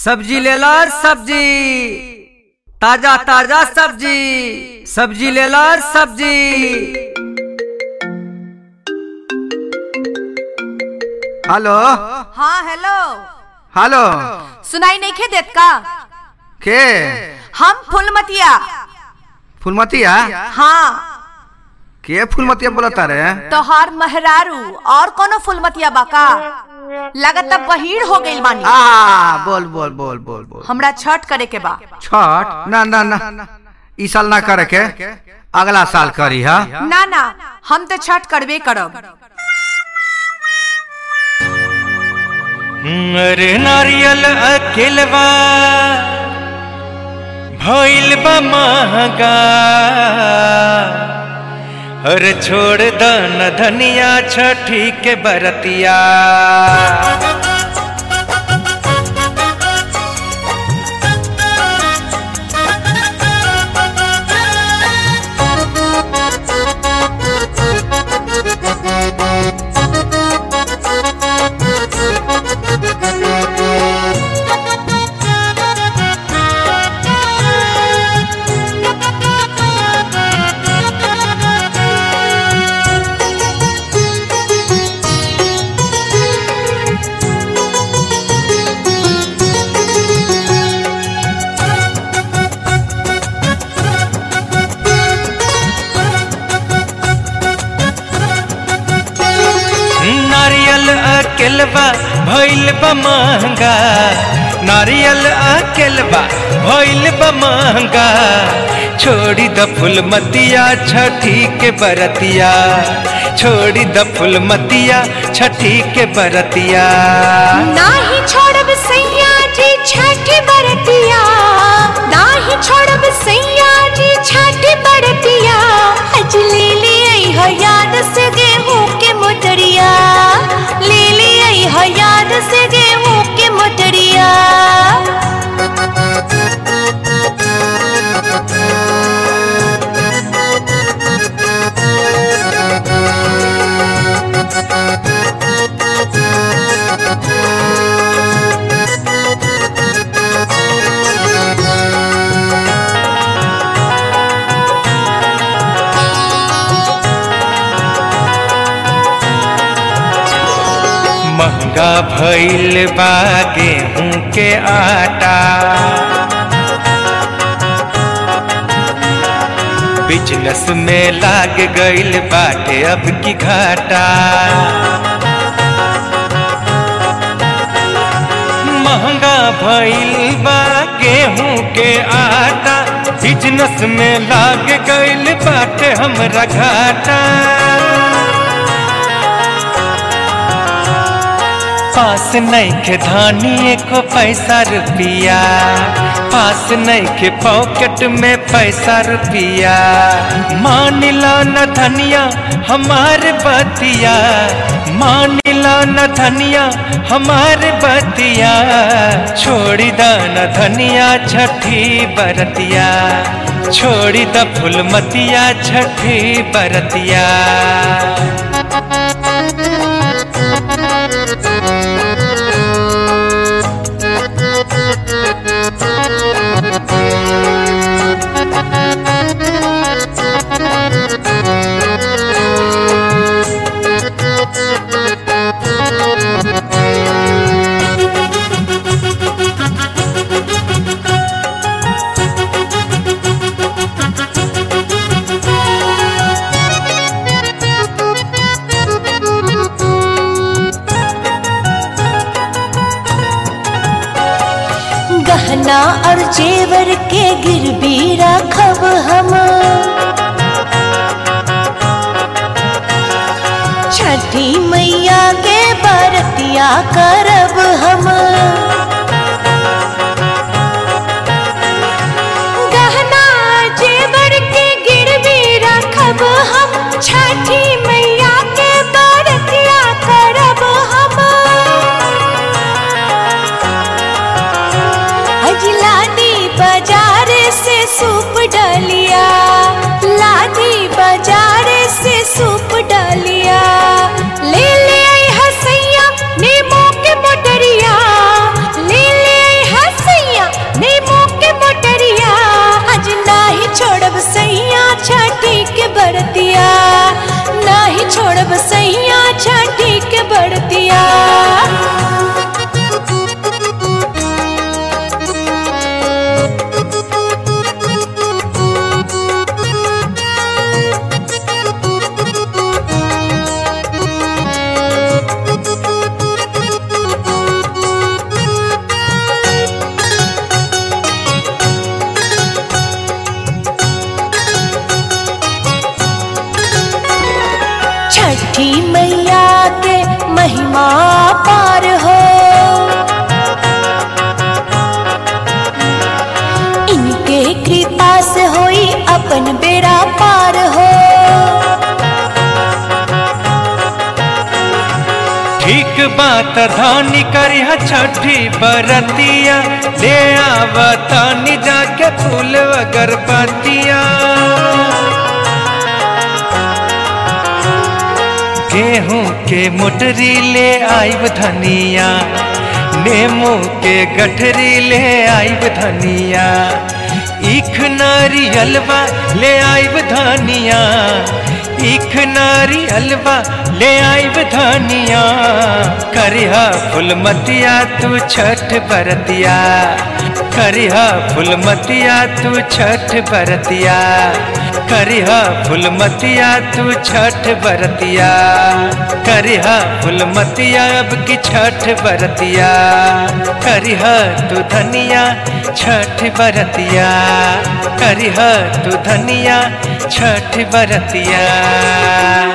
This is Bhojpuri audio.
सब्जी ले लो सब्जी ताजा ताजा सब्जी सब्जी ले लो सब्जी हेलो हाँ हेलो हेलो सुनाई नहीं खे देत का के हम फुलमतिया फुलमतिया हाँ के फुलमतिया बोलता रे तोहार महरारू और कोनो फुलमतिया बाका लगत बहीर हो गइल बानी आ बोल बोल बोल बोल बोल हमरा छठ करे के बा छठ ना ना ना ई साल ना करे के अगला साल करी हा ना ना हम तो छठ करबे करब अरे नारियल अकेलवा भइल बा महंगा अरे छोड़ द न धनिया छठी के बरतिया नारियल अकेलवा भइल बा महंगा नारियल अकेलवा भइल बा महंगा छोड़ी द फुलमतिया छठी के बरतिया छोड़ी द फुलमतिया छठी के बरतिया नाही छोड़ब सैया जी छठ बरतिया नाही छोड़ब सैया जी छठ बरतिया आज ले ले आई हो याद से गेहूं के मोटरिया ले ले आई हो याद से गेहूं के मोटरिया महंगा भइल बा गेहूं के आटा बिजनेस में लाग गइल बाटे अब की घाटा महंगा भइल बा गेहूं के आटा बिजनेस में लाग गइल बाटे हमरा घाटा पास नहीं के धानी को पैसा रुपिया पास नहीं के पॉकेट में पैसा रुपिया मान लो न धनिया हमारे बतिया मान लो न धनिया हमारे बतिया छोड़ी द न धनिया छठी बरतिया छोड़ी द फुलमतिया छठी बरतिया गहना और जेवर के गिरवी रखब हम छठी मैया के बरतिया करब हम गहना जेवर के गिरवी रखब हम छठी मैया के बरतिया करब हम आज लादी बाजार से सूप डालिया लादी बाजार से सूप डालिया ले ले आई हसैया नींबू के मोटरिया ठीक बात धानी करिया छठी बरतिया ले आवतानी जाके फूल अगरबत्तिया गेहूं के मोटरी ले आइब धनिया नेमू के गठरी ले आइब धनिया ईख नारियलवा ले आइब धनिया ईख नारियलवा ले आइब धनिया करिहा फुलमतिया तू छठ बरतिया करिहा फुलमतिया तू छठ बरतिया करिहा फुलमतिया तू छठ बरतिया करिहा फुलमतिया अब की छठ बरतिया करिहा तू धनिया छठ बरतिया करिहा तू धनिया छठ बरतिया